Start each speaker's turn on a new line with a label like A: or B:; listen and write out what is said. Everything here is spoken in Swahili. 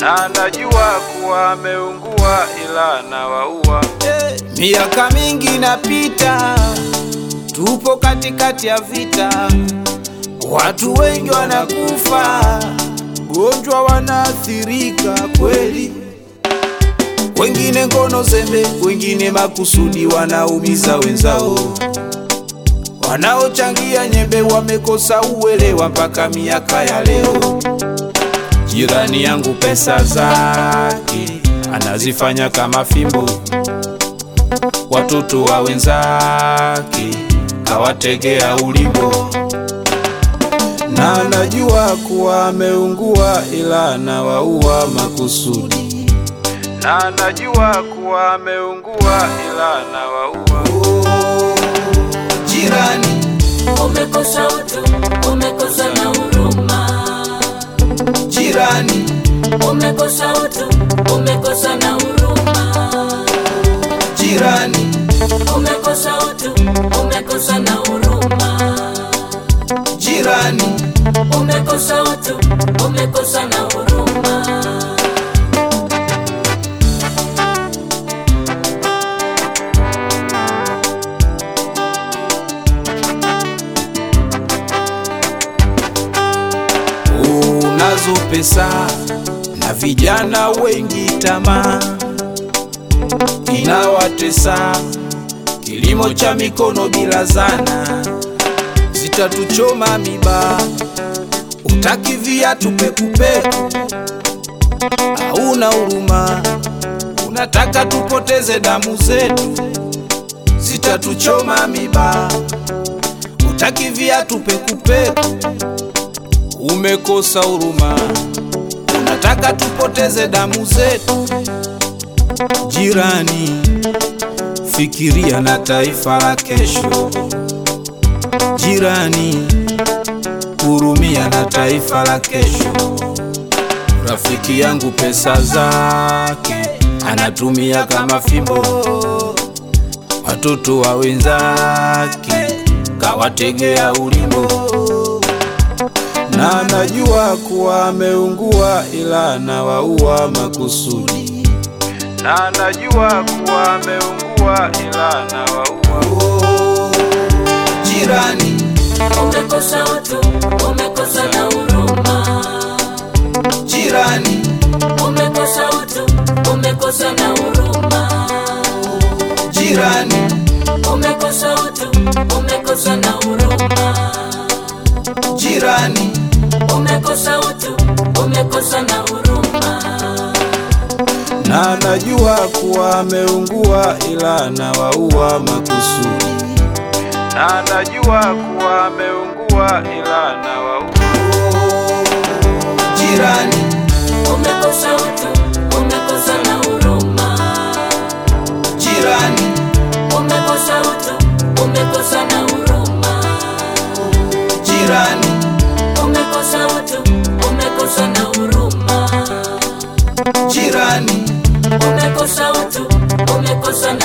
A: na najua kuwa ameungua ila nawaua.
B: Miaka mingi inapita, tupo katikati ya vita, watu wengi wanakufa, gonjwa wanaathirika kweli, wengine ngono zembe, wengine makusudi wanaumiza wenzao, wanaochangia nyembe wamekosa uelewa mpaka miaka ya leo. Jirani yangu pesa zake anazifanya kama fimbo watoto wa wenzake kawategea ulimbo, na najua kuwa ameungua, ila nawaua makusudi.
A: na najua kuwa ameungua ila nawaua.
B: Oh, jirani,
C: Umekosa utu, umekosa na huruma.
B: jirani,
C: Umekosa utu, umekosa na huruma.
B: jirani,
C: Umekosa utu, umekosa na huruma.
B: jirani,
C: Umekosa utu, umekosa na huruma.
B: unazo pesa na vijana wengi tamaa inawatesa, kilimo cha mikono bila zana zitatuchoma miba, utaki viatu pekupeku, hauna huruma, unataka tupoteze damu zetu, zitatuchoma miba, utaki viatu pekupeku umekosa huruma, unataka tupoteze damu zetu. Jirani, fikiria na taifa la kesho. Jirani, hurumia na taifa la kesho. Rafiki yangu pesa zake anatumia kama fimbo, watoto wa wenzake kawategea ulimbo na najua kuwa ameungua, ila nawaua makusudi.
A: na najua kuwa ameungua ila nawaua.
B: Oh, jirani,
C: Umekosa utu, umekosa na huruma.
B: jirani,
C: Umekosa utu, umekosa na huruma.
B: jirani,
C: Umekosa utu, umekosa na huruma.
B: jirani,
C: Umekosa utu, umekosa na huruma.
B: na najua kuwa ameungua, ila nawaua makusudi.
A: na najua kuwa ameungua ila nawaua.
B: Oh, jirani,
C: Umekosa utu, umekosa na huruma.
B: jirani,
C: Umekosa utu, umekosa na huruma.
B: jirani,
C: Umekosa utu, umekosa na huruma.
B: jirani,
C: Umekosa utu, umekosa na